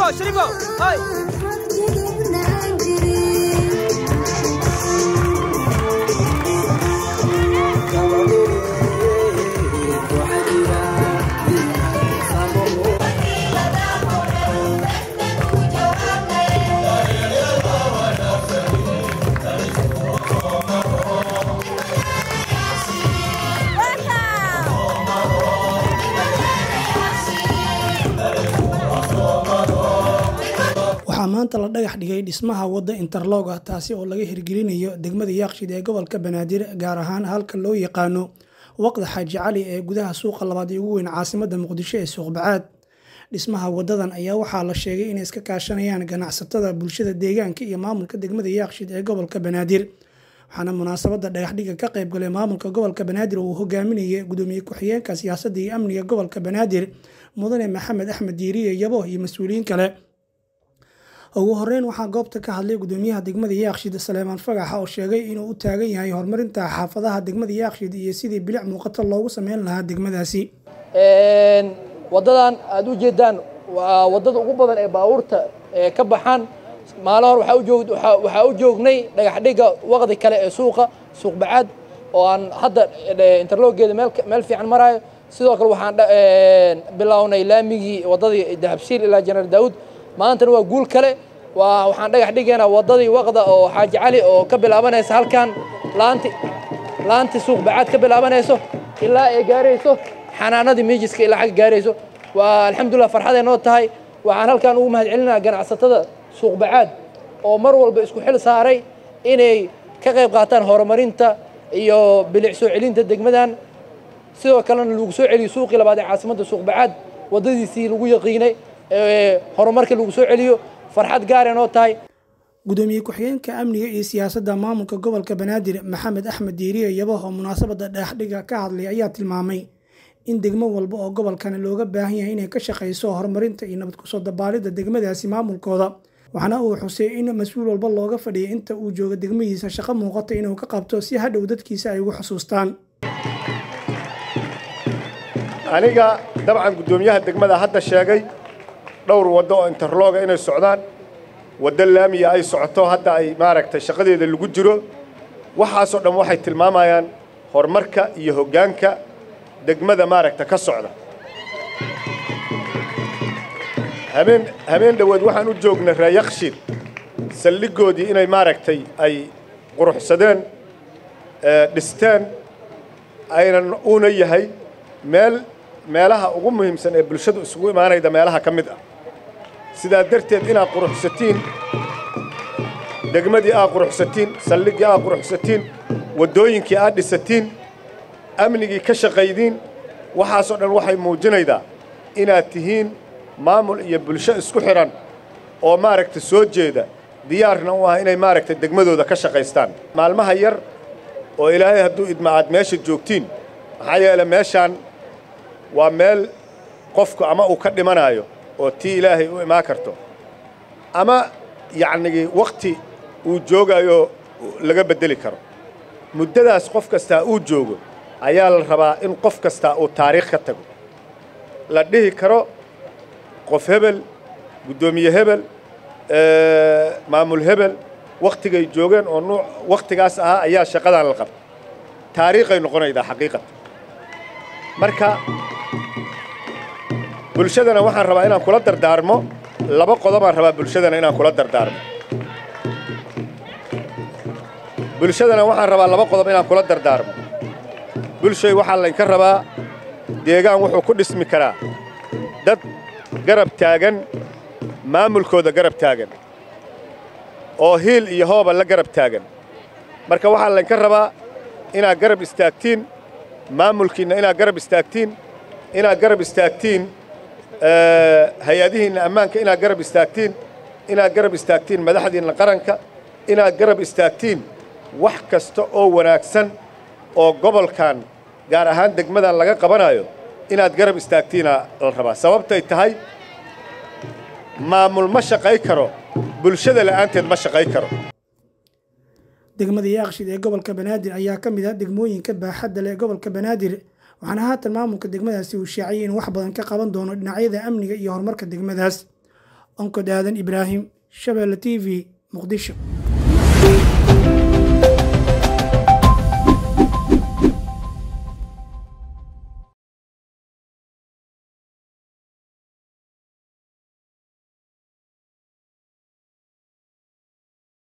shariifo shariifo hay waxaa maanta la dhagax dhigay dhismaha wadda interlog ah taasi oo laga hirgelinayo degmada yaaqshid ee gobolka banaadir gaar ahaan halka loo yaqaano waqda xaaji cali ee gudaha suuqa labaad ee ugu weyn caasimadda muqdisho ee suuqbacaad dhismaha wadadan ayaa waxaa la sheegay inay iska kaashanayaan ganacsatada bulshada deegaanka iyo maamulka degmada yaaqshid ee gobolka banaadir waxaana munaasabada dhagaxdhiga ka qayb galay maamulka gobolka banaadir oo uu hogaaminayay gudoomiye ku-xigeenka siyaasadda iyo amniga gobolka banaadir mudane maxamed axmed diiriye yabo iyo mas-uuliyiin kale ugu horeyn waxaa goobta ka hadlay gudoomiyaha degmada yaaqshid saleemaan fagaxa oo sheegay inuu u taagan yahay horumarinta xaafadaha degmada yaaqshid iyo sidii bilic muuqato loogu sameyn lahaa degmadaasi wadadan aad u jeedaan waa wadada ugu badan ee baabuurta ee ka baxaan maalin hore waxaa u joog waxaa u joognay dhagax dhigga waqdi kale ee suuqa suuq bacaad oo aan hadda interloggeeda meel meel fiican maraayo sidoo kale waxaan bilownay laamigii wadadii dahabshiil ilaa janar daawud maantana waa guul kale waa waxaan dhagax dhigaynaa wadadii waqda oo xaaji cali oo ka bilaabanaysa halkan laanti laanti suuq bacaad ka bilaabanayso ilaa ay gaarayso xanaanadii miijiska ilaa xagga gaarayso waa alxamdulillah farxaday noo tahay waxaan halkan ugu mahad celinayaa ganacsatada suuq bacaad oo mar walba isku xil saaray inay ka qayb qaataan horumarinta iyo bilic soo celinta degmadan sidoo kalena lagu soo celiyo suuqii labaad ee caasimadda suuq bacaad waddadiisii lagu yaqiinay horumarka lagu soo celiyo farxad gaare noo tahay gudoomiye ku-xigeenka amniga iyo siyaasadda maamulka gobolka banaadir maxamed axmed diiriye yabo oo munaasabada dhagaxdhiga ka hadlay ayaa tilmaamay in degmo walba oo gobolkani looga baahan yahay inay ka shaqayso horumarinta iyo nabad kusoo dabaalidda degmadaasi maamulkooda waxaana uu xusay in mas-uul walba looga fadhiyay inta uu joogo degmadiisa shaqo muuqata inuu ka qabto si hadhow dadkiisa ay ugu xusuustaan aniga dabcan guddoomiyaha degmada hadda sheegay dhowr waddo oo interlooga inay socdaan waddo laamiya ay socoto hadda ay maaragtay shaqadeeda lagu jiro waxaasoo dhan waxay tilmaamayaan horumarka iyo hoggaanka degmada maaragta ka socda habeen habeen dhoweed waxaan u joognay reeyakshiid saldhiggoodii inay maaragtay ay quruxsadeen dhisteen aynan uuna yahay meel meelaha ugu muhiimsan ee bulshadu isugu imaanayda meelaha ka mid ah sidaa darteed inaad quruxsatiin degmadii aad quruxsatiin saldhiggii aad quruxsatiin waddooyinkii aad dhisatiin amnigii ka shaqaydiin waxaasoo dhan waxay muujinaydaa inaad tihiin maamul iyo bulsho isku xidhan oo maaragta soo jeeda diyaarna u ah inay maaragta degmadooda ka shaqaystaan maalmaha yar oo ilaahay hadduu idma aad meesha joogtiin maxaa yeele meeshaan waa meel qofku ama uu ka dhimanaayo oo tii ilaahay u imaan karto ama yacnigii wakhti uu joogaayo laga beddeli karo muddadaas qof kastaa uu joogo ayaa la rabaa in qof kastaa uu taariikh ka tago la dhihi karo qof hebel guddoomiye hebel maamul hebel wakhtigay joogeen oo nuuc wakhtigaas ahaa ayaa shaqadan la qabta taariikhay noqonaydaa xaqiiqata marka bulshadana waxaan rabaa inaan kula dardaarmo laba qodobaan rabaa bulshadana inaan kula dardaarmo bulshadana waxaan rabaa laba qodob inaan kula dardaarmo bulshay waxaa laynka rabaa deegaan wuxuu ku dhismi karaa dad garab taagan maamulkooda garab taagan oo hiil iyo hooba la garab taagan marka waxaa laynka rabaa inaad garab istaagtiin maamulkiinna inaad garab istaagtiin inaad garab istaagtiin hay-adihiinna ammaanka inaad garab istaagtiin inaad garab istaagtiin madaxdiinna qaranka inaad garab istaagtiin wax kasta oo wanaagsan oo gobolkan gaar ahaan degmadan laga qabanayo inaad garab istaagtiina la rabaa sababtay tahay maamul ma shaqay karo bulshada la'aanteed ma shaqay karo degmada yaaqshid ee gobolka banaadir ayaa ka mid ah degmooyinka baaxadda leh ee gobolka banaadir waxaana haatan maamulka degmadaasi uu shaaciyay inuu wax badan ka qaban doono dhinacyada amniga iyo horumarka degmadaas onkod aadan ibraahim shabeelle t v muqdisho